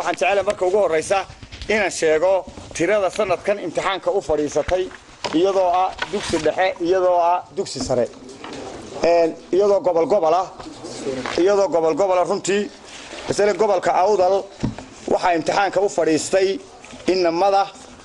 waxaan jecelahay marka ugu horraysa inaan sheego tirada sanadkan imtixaanka u fadhiisatay iyadoo ah dugsi dhexe iyadoo ah dugsi sare iyadoo gobolgobolah iyadoo gobolgobola runtii masale gobolka awdal waxaa imtixaanka u fadhiistay inamada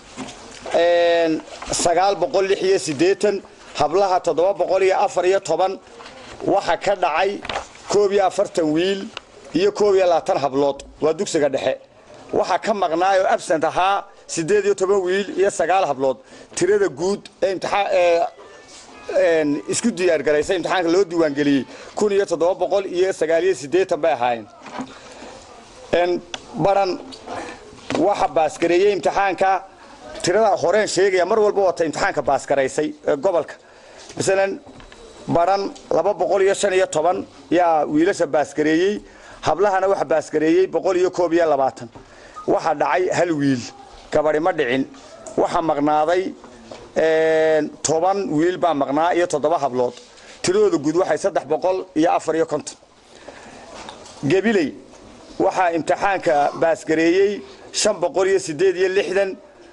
sagaal boqol lix iyo siddeetan hablaha toddoba boqol iyo afar iyo toban waxa ka dhacay koob iyo afartan wiil iyo koob iyo labaatan hablood waa dugsiga dhexe waxaa ka maqnaay oo absent ahaa siddeed iyo toban wiil iyo sagaal hablood tirada guud ee imtixaan isku diyaargaraysay imtixaanka loo diiwaangeliyey kun iyo toddoba boqol iyo sagaal iyo siddeetan bay ahaayeen baran waxa baasgareeyey imtixaanka tirada horeen sheegaya mar walba wata imtixaanka baasgaraysay ee gobolka masalan baran laba boqol iyo shan iyo toban yaa wiilasha baasgareeyey hablahana waxa baasgareeyey boqol iyo koob iyo labaatan waxa dhacay hal wiil gabadhi ma dhicin waxa maqnaaday toban wiil baa maqnaa iyo toddoba hablood tiradooda guud waxay saddex boqol iyo afar iyo konton gabiley waxaa imtixaanka baasgareeyey shan boqol iyo siddeed iyo lixdan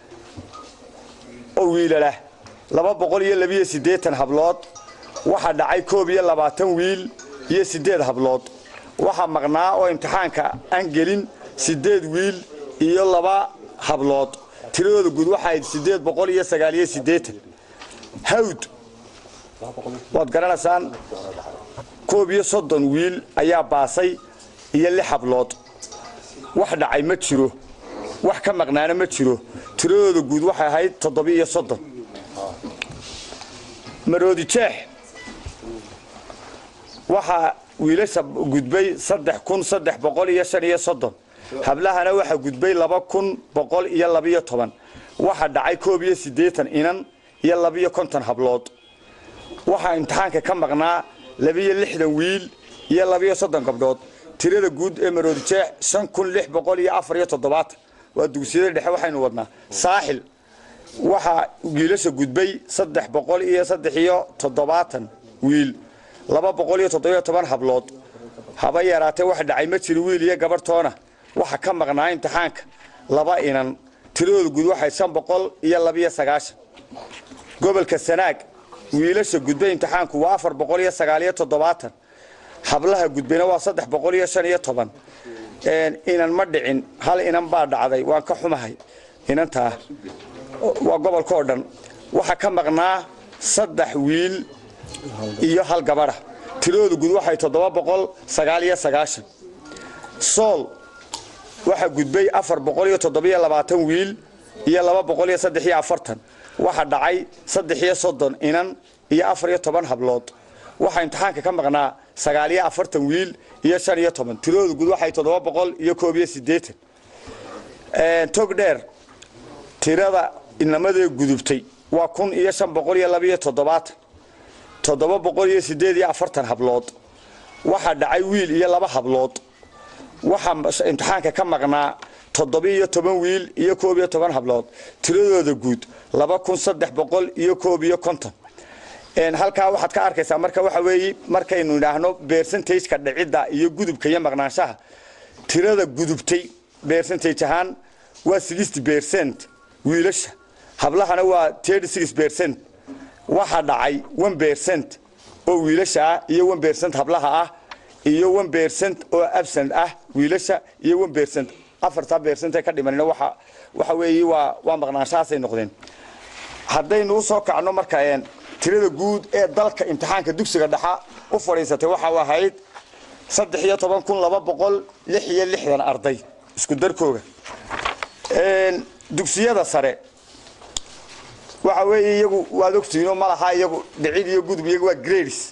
oo wiilalah laba boqol iyo labiyo siddeetan hablood waxaa dhacay koob iyo labaatan wiil iyo siddeed hablood waxaa maqnaa oo imtixaanka aan gelin siddeed wiil iyo laba hablood tiradooda guud waxaayd siddeed boqol iyo sagaal iyo siddeetan hawd waad garanaysaan koob iyo soddon wiil ayaa baasay iyo lix hablood wax dhacay ma jiro wax ka maqnaana ma jiro tiradooda guud waxay ahayd toddoba iyo soddon maroodi jeex waxaa wiilasha gudbay saddex kun saddex boqol iyo shan iyo soddon hablahana waxaa gudbay laba kun boqol iyo labiyo toban waxaa dhacay koob iyo siddeetan inan iyo labiyo konton hablood waxaa imtixaanka ka maqnaa labiyo lixdan wiil iyo labiyo soddon gabdhood tirada guud ee maroodi jeex shan kun lix boqol iyo afar iyo toddobaatan waa dugsiyada dhexe waxaynu wadnaa saaxil waxaa wiilasha gudbay saddex boqol iyo saddex iyo toddobaatan wiil laba boqol iyo toddobiyo toban hablood haba yaraatee wax dhacay ma jiro wiil iyo gabarhtoona waxa ka maqnaa imtixaanka laba inan tiradooda guud waxay shan boqol iyo labiyo sagaashan gobolka sanaag wiilasha gudbay imtixaanku waa afar boqol iyo sagaaliyo toddobaatan hablaha gudbayna waa saddex boqol iyo shan iyo toban inan ma dhicin hal inan baa dhacday waan ka xumahay inantaa waa gobolka oo dhan waxaa ka maqnaa saddex wiil iyo hal gabadha tiradooda guud waxay toddoba boqol sagaal iyo sagaashan sool waxaa gudbay afar boqol iyo toddobiyo labaatan wiil iyo laba boqol iyo saddex iyo afartan waxaa dhacay saddex iyo soddon inan iyo afar iyo toban hablood waxaa imtixaanka ka maqnaa sagaal iyo afartan wiil iyo shan iyo toban tiradooda guud waxay toddoba boqol iyo koob iyo siddeetan tog dheer tirada inamadee gudubtay waa kun iyo shan boqol iyo labiyo toddobaatan toddoba boqol iyo siddeed iyo afartan hablood waxaa dhacay wiil iyo laba hablood waxaa imtixaanka ka maqnaa toddoba iyo toban wiil iyo koob iyo toban hablood tiradooda guud laba kun saddex boqol iyo koob iyo konton halkaa waxaad ka arkaysaa marka waxa weeye markaynu idhaahno beersantajka dhicidda iyo gudubka iyo maqnaanshaha tirada gudubtay beersantage ahaan waa sixty percent wiilasha hablahana waa thirty six percent waxaa dhacay one percent oo wiilasha ah iyo one percent hablaha ah iyo one percent oo absent ah wiilasha iyo one percent afartaa percent ee ka dhimanina waxa waxa weeye waa waa maqnaanshahaasay noqdeen haddaynu u soo kacno marka tirada guud ee dalka imtixaanka dugsiga dhexa u fadhiisatay waxa ahayd saddex iyo toban kun laba boqol lix iyo lixdan arday isku darkooga dugsiyada sare waxa weeye iyagu waad ogtihiinoo ma laha iyagu dhicid iyo gudub iyagu waa grades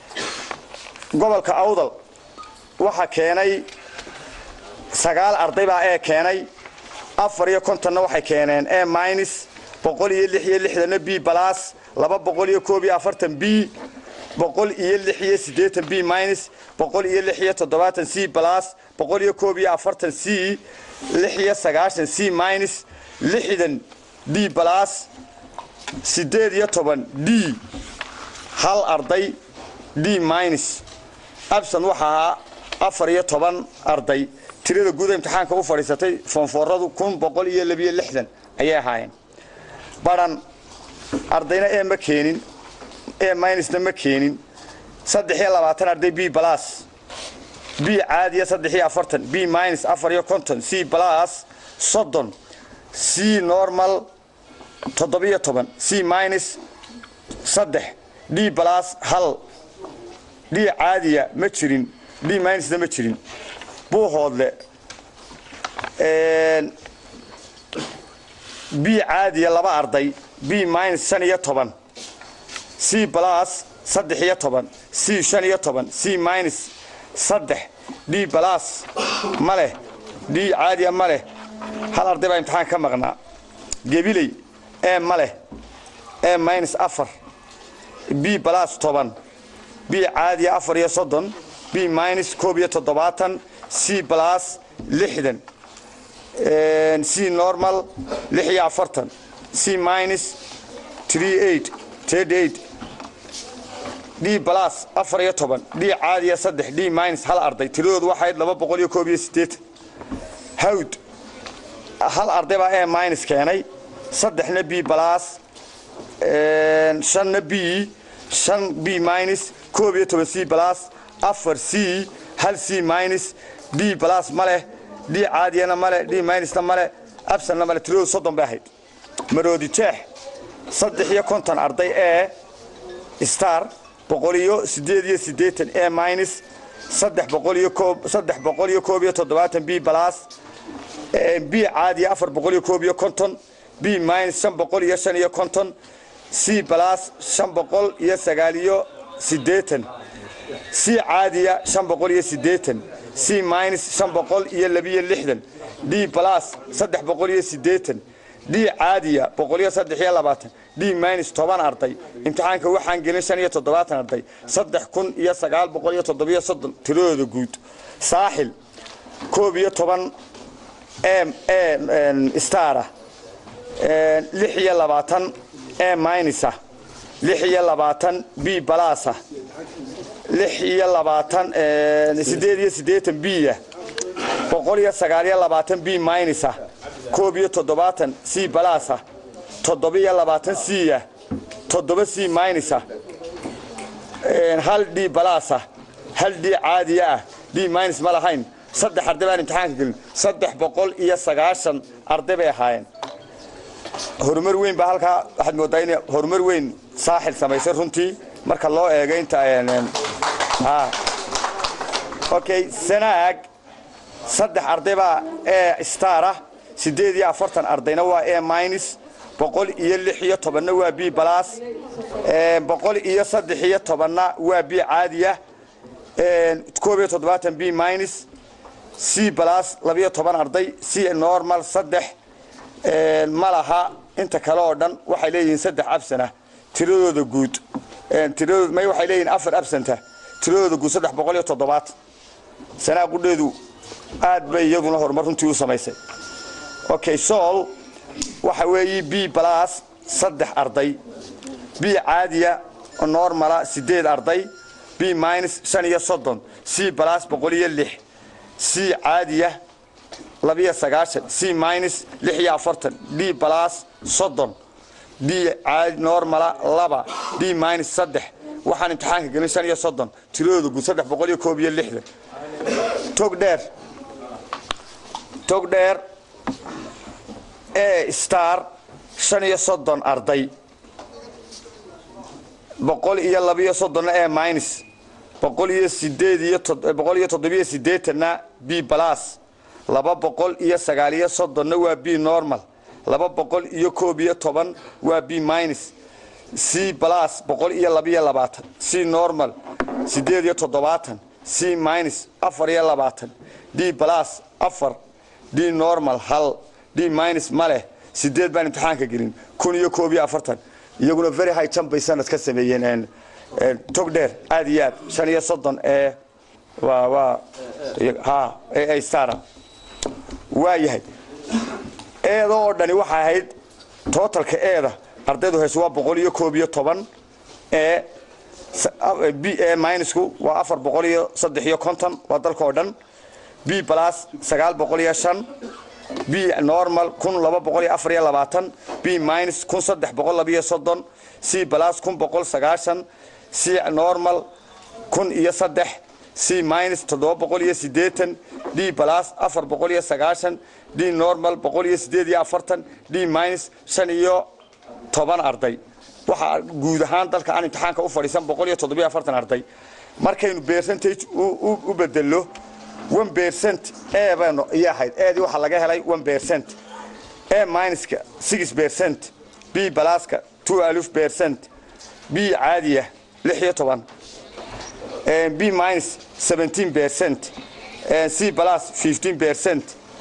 gobolka awdal waxa keenay sagaal arday baa ee keenay afar iyo kontonna waxay keeneen e minus boqol iyo lix iyo lixdanna b balas laba boqol iyo koob iyo afartan b boqol iyo lix iyo siddeetan b minus boqol iyo lix iyo toddobaatan c balas boqol iyo koob iyo afartan c lix iyo sagaashan c minus lixdan d balas siddeed iyo toban d hal arday d minus abson waxa ahaa afar iyo toban arday tirada guud imtixaanka u fadhiisatay foonfooradu kun boqol iyo labiyo lixdan ayay ahaayeen baran ardayna ee ma keenin ee minusna ma keenin saddex iyo labaatan arday b balas b caadiya saddex iyo afartan b minus afar iyo konton c balas soddon c normal toddobiyo toban c minus saddex d balas hal d caadiya ma jirin d minusna ma jirin buuhoodle b caadiya laba arday b minus shan iyo toban c balas saddex iyo toban c shan iyo toban c minus saddex d balas ma leh d caadiya ma leh hal arday baa imtixaan ka maqnaa gebiley e ma leh e minus afar b balas toban b caadiya afar iyo soddon b minus koob iyo toddobaatan c balas lixdan c normal lix iyo afartan c minus tree eight ted eight d balas afar iyo toban d caadiya saddex d minus hal arday tiradoodu waxayd laba boqol iyo koob iyo siddeetan hawd hal arday baa e minus keenay saddexna b balas shanna b shan b minus koob iyo toban c balas afar c hal c minus d balas ma leh d caadiyana male d minusna male absanna male tiradoodu soddon bay ahayd maroodi jeex saddex iyo konton arday ee star boqol iyo siddeed iyo siddeetan e minus saddex boqol iyo koob saddex boqol iyo koob iyo toddobaatan b balas b caadiya afar boqol iyo koob iyo konton b minus shan boqol iyo shan iyo konton c balas shan boqol iyo sagaal iyo siddeetan c caadiya shan boqol iyo siddeetan c minus shan boqol iyo labiyo lixdan d balas saddex boqol iyo siddeetan d caadiya boqol iyo saddex iyo labaatan d minus toban arday imtixaanka waxaan gelin shan iyo toddobaatan arday saddex kun iyo sagaal boqol iyo toddobiyo soddon tiradooda guud saaxil koob iyo toban e stara lix iyo labaatan e minusa lix iyo labaatan b balasa lix iyo labaatan siddeed iyo siddeetan b-ya boqol iyo sagaal iyo labaatan b minusa koob iyo toddobaatan c balasa toddoba iyo labaatan c-ya toddoba c minusa hal d balasa hal d caadiya ah d minus ma lahayn saddex arday baan imtixaanka gelin saddex boqol iyo sagaashan arday bay ahaayeen horumar weyn baa halkaa waxaad moodaa in horumar weyn saaxil samaysay runtii marka loo eego inta okay sanaag saddex arday baa e star ah siddeed iyo afartan ardayna waa e minus boqol iyo lix iyo tobanna waa b balas boqol iyo saddex iyo tobanna waa b caadiya koob iyo toddobaatan b minus c balas labiyo toban arday c normal saddex ma laha inta kale oo dhan waxay leeyihiin saddex absana tiradooda guud tiradooda may waxay leeyihiin afar absanta tiradooda guud saddex boqol iyo toddobaatan sanaa qudheedu aad bay iyaduna horumar runtii u samaysay okay sool waxa weeye b balas saddex arday b caadiya normala siddeed arday b minus shan iyo soddon c balas boqol iyo lix c caadiya labiyo sagaashan c minus lix iyo afartan d balas soddon d caadi normala laba d minus saddex waxaan imtixaanka gelin shan iyo soddon tiradooda guud saddex boqol iyo koob iyo lixdan tog dheer tog dheer e star shan iyo soddon arday boqol iyo labiyo soddonna e minus boqol iyo sideed iyo boqol iyo toddobiyo siddeetanna b balas laba boqol iyo sagaal iyo soddonna waa b normal laba boqol iyo koob iyo toban waa b minus c balas boqol iyo labiyo labaatan c normal siddeed iyo toddobaatan c minus afar iyo labaatan d balas afar d normal hal d minus ma leh sideed baan imtixaanka gelin kun iyo koob iyo afartan iyaguna very high jump bay sanad ka sameeyeen tog dheer aad iyo aad shan iyo soddon ee waa waa ha ee stara waa yahay eeda oo dhani waxay ahayd tootalka eeda ardaydu hayso waa boqol iyo koob iyo toban ee b e minusku waa afar boqol iyo saddex iyo konton waa dalka oo dhan b plus sagaal boqol iyo shan b normal kun laba boqol iyo afar iyo labaatan b minus kun saddex boqol labiyo soddon c plus kun boqol sagaashan c normal kun iyo saddex c minus toddoba boqol iyo siddeetan d plus afar boqol iyo sagaashan d normal boqol iyo siddeed iyo afartan d minus shan iyo toban arday waxaa guud ahaan dalka aan imtixaanka u fadhiisan boqol iyo toddobiyo afartan arday markaynu percentage u bedelo one percent e baynu iyo ahayd eedii waxaa laga helay one percent e minuska six percent b balaska two alif percent b caadiya lix iyo toban b minus seventeen percent c plus fifteen percent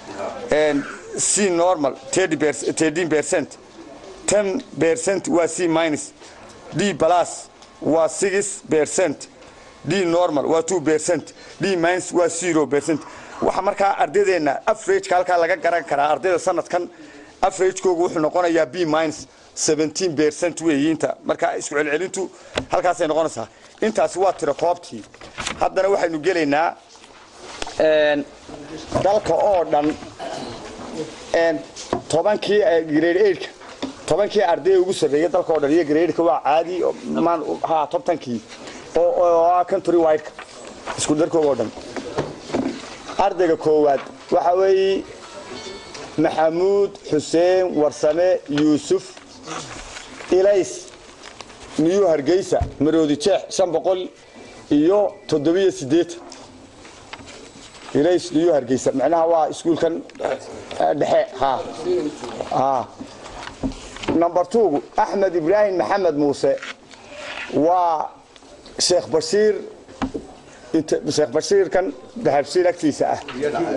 c normal thirteen percent ten percent waa c minus d plus waa six percent d normal waa two percent d minus waa zero percent waxa markaa ardaydeena averageka halkaa laga garan karaa ardayda sanadkan averagekoogu wuxuu noqonayaa b minus seventeen percent weeyiinta markaa isku celcelintu halkaasay noqonaysaa intaasi waa tiro koobtii haddana waxaynu gelaynaa dalka oo dhan tobankii grade eightka tobankii ardayda ugu sarreeyay dalka oo dhan iyo gradeka waa caadi ha tobtankii oo ah country wideka isku darkooga oo dhan ardayga koowaad waxaa weeye maxamuud xuseen warsame yuusuf ilays niyuu hargeysa maroodi jeex shan boqol iyo toddobiyo siddeetan ilays niyuu hargeysa macnaha waa iskuulkan dhexe ha ha number twogu axmed ibraahim maxamed muuse waa sheekh bashiir sheekh bashiirkan dahabshiir agtiisa ah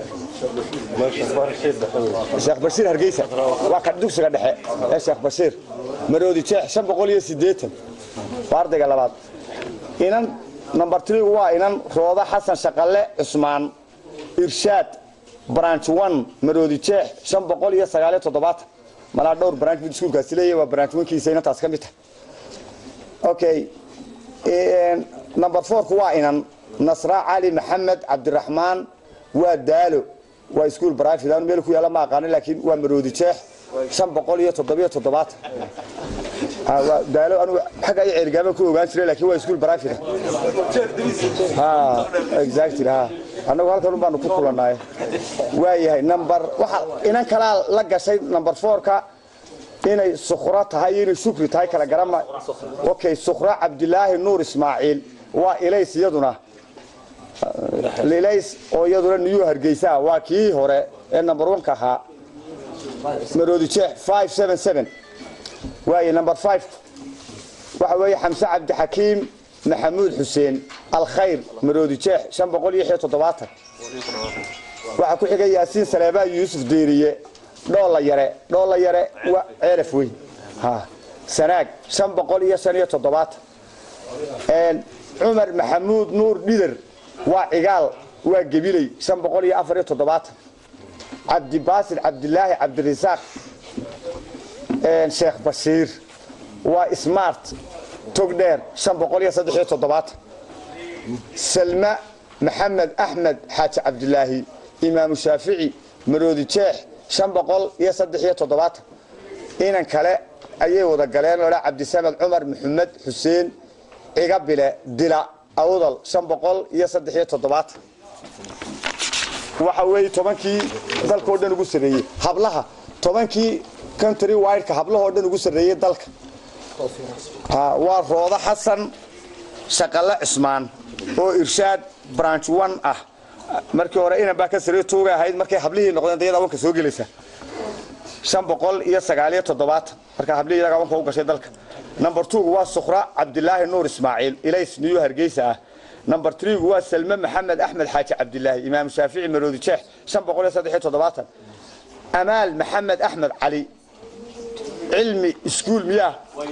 sheekh bashiir hargeysa waa ka dugsiga dhexe ee sheekh bashiir maroodi jeex shan boqol iyo siddeetan waa ardayga labaad inan number threegu waa inan rooda xasan shaqalle cusmaan irshaad branch one maroodi jeex shan boqol iyo sagaaliyo toddobaatan malaa dhowr branch mid iskuulkaasi leeyahy waa branch wankiisa inantaas ka mid tahay okay number fourku waa inan nasra cali maxamed cabdiraxmaan waa daalo waa iskuul brivate anu meel ku yaalla ma aqaanin laakiin waa maroodi jeex shan boqol iyo toddobiyo toddobaatan waa daalo anu xagga iyo ceergaaban ku ogaan jiray laakiin waa iskuul brivate ha exactly ha annagu halkan un baanu ku kulanaay waa yahay number waxa inan kalaa la gashay number fourka inay sukhro tahay iyo inay shukri tahay kala garama okay sukhro cabdilaahi nuur ismaaciil waa ilays iyaduna ilays oo iyaduna niyuu hargeysaa waa kii hore ee number one ka ahaa maroodi jeex five seven seven waaye number five waxa weeye xamse cabdixakiim maxamuud xuseen alkhayr maroodi jeex shan boqol iyo iyo toddobaatan waxaa ku xigay yaasiin saleebaa yuusuf deeriye dhoolla yare dhoolla yare waa ceelaf weyn ha sanaag shan boqol iyo shan iyo toddobaatan cumar maxamuud nuur dhider waa cigaal waa gebiley shan boqol iyo afar iyo toddobaatan cabdibaasir cabdilaahi cabdirasaaq sheekh bashiir waa smart togdheer shan boqol iyo saddex iyo toddobaatan salma maxamed axmed xaaji cabdilaahi imaamu shaafici maroodi jeex shan boqol iyo saddex iyo toddobaatan inan kale ayay wada galeen odha cabdisamed cumar maxamed xuseen cigabile dila awdal shan boqol iyo saddex iyo toddobaatan waxa weeye tobankii dalka oo dhan ugu sarreeyey hablaha tobankii country wideka hablahoo dhan ugu sarreeyey dalka waa roodo xasan shaqalle cismaan oo irshaad branch one ah markii hore inan baa ka sarreey tuuga ahayd markay hablihii noqdeen dayada awanka soo gelaysa shan boqol iyo sagaaliyo toddobaatan markaa hablihii iyaga awanka u gashay dalka number twogu waa sukhra cabdilaahi nuur ismaaciil ilays niyuu hargeysa ah number threegu waa salme maxamed axmed xaaji cabdilaahi imaam shaafici maroodi jeex shan boqol iyo saddex iyo toddobaatan amaal maxamed axmed cali cilmi iskuul miyaa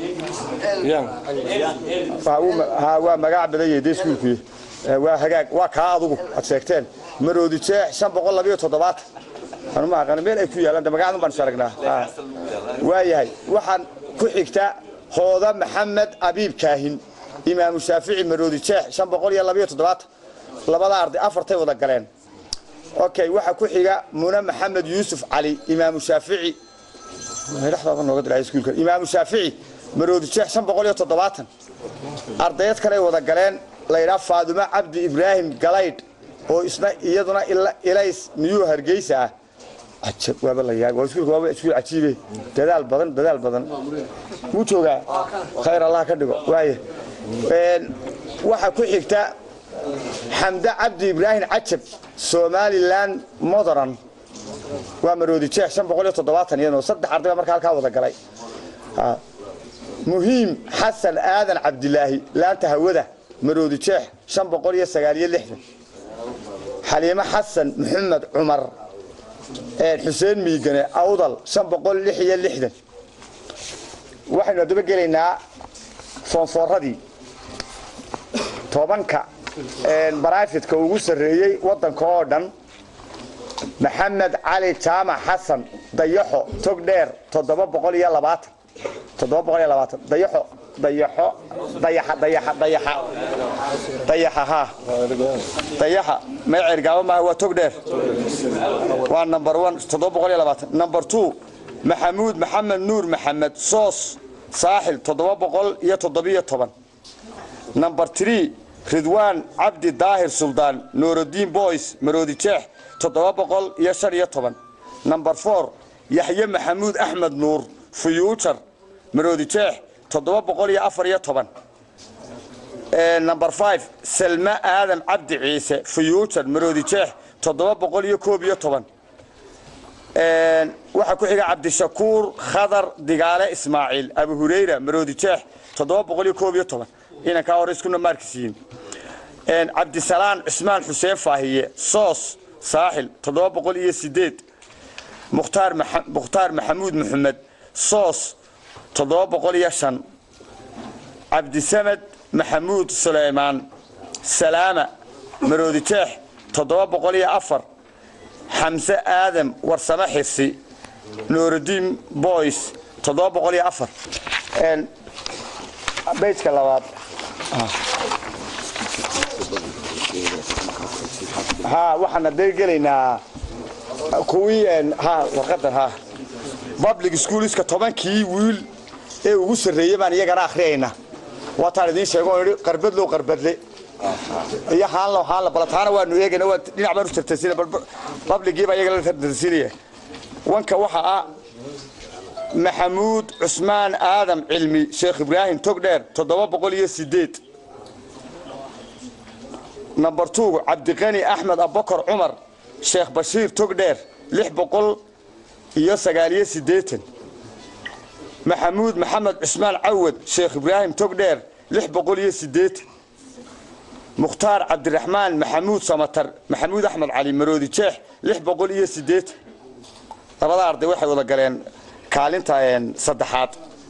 waa magac badan yahay dee iskuulkuy waa hagaag waa kaa adugu aad sheegteen maroodi jeex shan boqol labayo toddobaatan anuma aqaan meel ay ku yaalaan de magacdan baan sharagnaa waa yahay waxaan ku xigta hooda maxamed abiib kaahin imaamu shaafici maroodi jeex shan boqol iyo labayo toddobaatan labada arday afartay wada galeen okay waxaa ku xiga mune maxamed yuusuf cali imaamu shaafici dhexdaaba nooga dilay iskuulka imaamu shaafici maroodi jeex shan boqol iyo toddobaatan ardayad kale ay wada galeen la yidhaha faadumo cabdi ibraahim galaydh oo isna iyaduna ilays miyuu hargeysa ah cajab waaba la yaab waa iskuulka waaba iskuul cajiibe dadaal badan dadaal badan wuu joogaa khayr allah ka dhigo waaye waxaa ku xigta xamde cabdi ibraahim cajab somalilan modern waa maroodi jeex shan boqol iyo toddobaatan iyadoo saddex arday baa markaa halkaa wada galay muhiim xasan aadan cabdilaahi laanta hawada maroodi jeex shan boqol iyo sagaaliyo lixdan xaliimo xasan maxamed cumar xuseen miigane awdal shan boqol lix iyo lixdan waxaynu haddaba gelaynaa foonfooradii tobanka baraafitka ugu sarreeyey waddanka oo dhan maxamed cali jaamac xasan dayaxo tog dheer toddoba boqol iyo labaatan toddoba boqol iyo labaatan dayaxo dayaxo dayaxa dayaxa dayaxa dayaxa haa dayaxa magaceer gaabo maaha waa tog dheer waa number one toddoba boqol iyo labaatan number two maxamuud maxamed nuur maxamed soos saaxil toddoba boqol iyo toddobiyo toban number three ridwaan cabdi daahir suldaan nuurudiin boys maroodi jeex toddoba boqol iyo shan iyo toban number four yaxye maxamuud axmed nuur fuyuujar maroodi jeex toddoba boqol iyo afar iyo toban number five salme aadan cabdi ciise fuyuujar maroodi jeex toddoba boqol iyo koob iyo toban waxaa ku xiga cabdishakuur khadar digaale ismaaciil abu hureyra maroodi jeex toddoba boqol iyo koob iyo toban inankaa hore iskuna maarkisiin cabdisalaan cismaan xuseen faahiye soos saaxil toddoba boqol iyo sideed mukhtaar mukhtaar maxamuud maxamed soos toddoba boqol iyo shan cabdisamed maxamuud suleymaan salaama maroodi jeex toddoba boqol iyo afar xamse aadam warsame xirsi nuurudiin boys toddoba boqol iyo afar beyjka labaad ha waxaan hadee gelaynaa kuwii ha warqadan ha public schoolska tobankii wiil ee ugu sarreeyey baan iyagana akhriyayna waataan idiin sheego oo idhi qarbadlow qarbadle iyo haanlo haanla balataana waanu eegayna waa dhinac baanu tartansiina publigiiba iyaga la tartansiinaya wanka waxa ah maxamuud cusmaan aadam cilmi sheekh ibraahim togdheer toddoba boqol iyo sideed number two cabdiqani axmed abakar cumar sheekh bashiir togdheer lix boqol iyo sagaaliyo siddeetan maxamuud maxamed cusmaan cawad sheekh ibraahim togdheer lix boqol iyo siddeetan mukhtaar cabdiraxmaan maxamuud samatar maxamuud axmed cali maroodi jeex lix boqol iyo siddeetan labada arday waxay wada galeen kaalinta saddexaad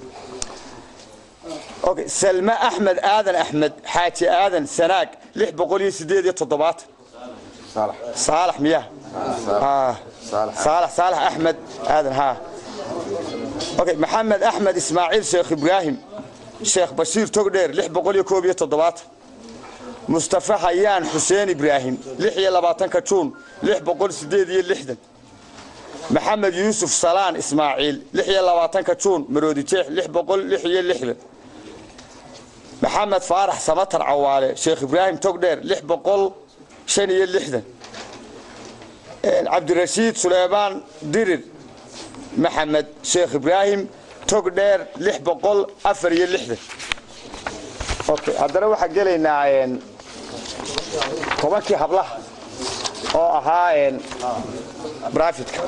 okay salme axmed aadan axmed xaaji aadan sanaag lix boqol iyo sideed iyo toddobaatan saalax miya saalax saalax axmed aadan ha okay maxamed axmed ismaaciil sheekh ibraahim sheekh bashiir togdheer lix boqol iyo koob iyo toddobaatan mustafa hayaan xuseen ibraahim lix iyo labaatanka juun lix boqol sideed iyo lixdan maxamed yuusuf salaan ismaaciil lix iyo labaatanka juun maroodi jeex lix boqol lix iyo lixdan maxamed faarax samatar cawaale sheekh ibraahim togdheer lix boqol shan iyo lixdan cabdirashiid suleymaan dirir maxamed sheekh ibraahim togdheer lix boqol afar iyo lixdan okay haddana waxaan gelaynaa tobankii hablaha oo ahaa brafidka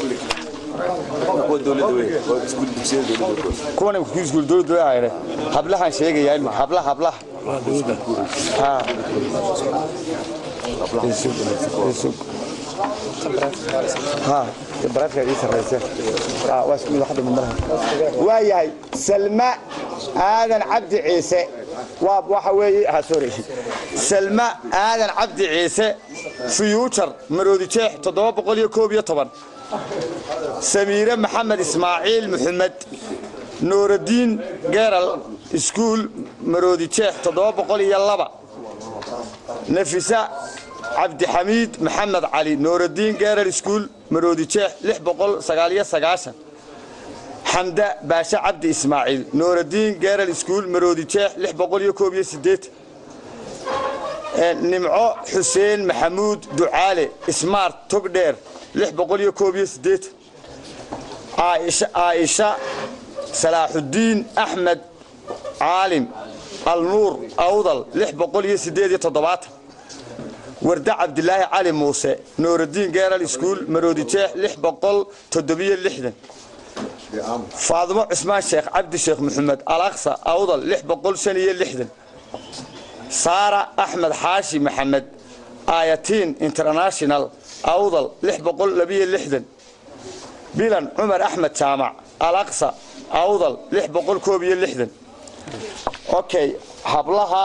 kuwan iskuul dowladda hablahan sheegaya imika hablaha hablaha ha waa yahay salma aadan cabdi ciise waxa weeye sorry salma aadan cabdi ciise fiyuujar maroodi jeex toddoba boqol iyo koob iyo toban samiire maxamed ismaaciil maxamed nuuradiin geral iskuul maroodi jeex toddoba boqol iyo laba nafisa cabdixamiid maxamed cali nooradiin geeral school maroodi jeex lix boqol sagaaliyo sagaashan xamda baashe cabdi ismaaciil nooradiin geeral school maroodi jeex lix boqol iyo koob iyo sideetan nimco xuseen maxamuud ducaale smart togdheer lix boqol iyo koob iyo sideetan caaisha salaaxudiin axmed caalim alnuur awdal lix boqol iyo sideed iyo toddobaatan warda cabdilaahi cali muuse nooradiin geeral school maroodi jeex lix boqol toddobiyo lixdan faadimo cusmaan sheekh cabdi sheekh maxamed alaqsa awdal lix boqol shan iyo lixdan saara axmed xaashi maxamed ayatiin international awdal lix boqol labiyo lixdan bilan cumar axmed jaamac alaqsa awdal lix boqol koob iyo lixdan okay hablaha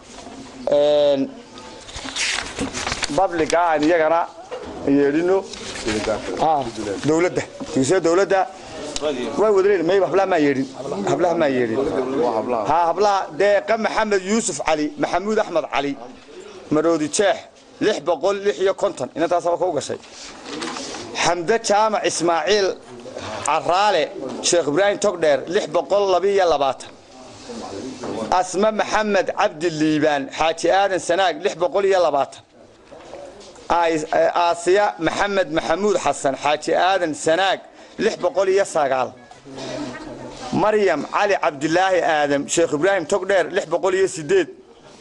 babliga aan iyagana yeedhino dowladda dugsiya dowladda way wadleen may hablaha maa yeedhin hablaha maa yeedhin ha hablaha deeqa maxamed yuusuf cali maxamuud axmed cali maroodi jeex lix boqol lix iyo konton inantaasaba kau gashay xamde jaamac ismaaciil caraale sheekh ibraahim togdheer lix boqol labiiyo labaatan asma maxamed cabdi liibaan xaaji aadan sanaag lix boqol iyo labaatan aasiya maxamed maxamuud xasan xaaji aadan sanaag lix boqol iyo sagaal maryam cali cabdilaahi aadam sheekh ibraahim togdheer lix boqol iyo sideed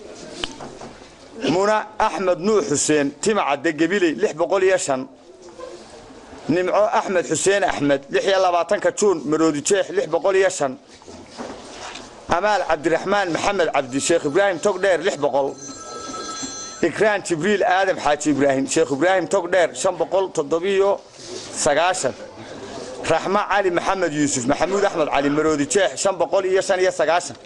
muna axmed nuux xuseen timacadde gebiley lix boqol iyo shan nimco axmed xuseen axmed lix iyo labaatanka juun maroodi jeex lix boqol iyo shan amaal cabdiraxmaan maxamed cabdi sheekh ibraahim togdheer lix boqol ikraan jibriil aadam xaaji ibraahim sheekh ibraahim togdheer shan boqol toddobiyo sagaashan raxmo cali maxamed yuusuf maxamuud axmed cali maroodi jeex shan boqol iyo shan iyo sagaashan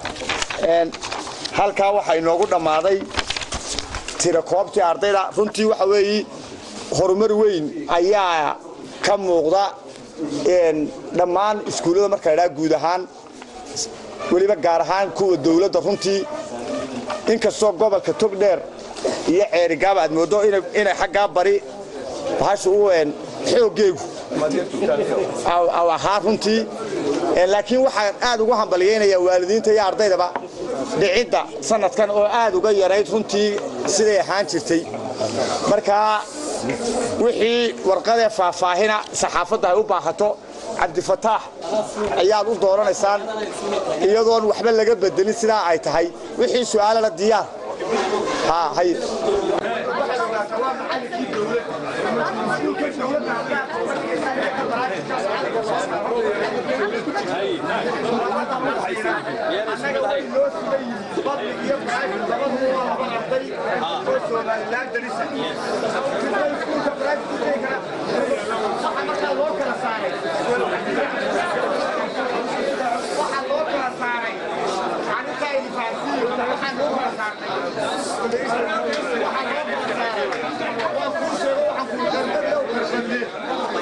halkaa waxaa inoogu dhammaaday tira koobtii ardayda runtii waxa weeye horumar weyn ayaa ka muuqda dhammaan iskuullada marka ladhaa guud ahaan weliba gaar ahaan kuwa dowladda runtii inkastoo gobolka togdheer iyo ceerigaaba aad mooddo inay xaggaa bari bahasha u xooggeegu ahaa runtii laakiin waxaan aad ugu hambalyaynayaa waalidiinta iyo ardaydaba dhicidda sanadkan oo aad uga yarayd runtii siday ahaan jirtay markaa wixii warqadee faahfaahina saxaafadda ay u baahato cabdifataax ayaad u dooranaysaan iyadoon waxba laga bedelin sidaa ay tahay wixii su'aalana diyaar hay Waxaan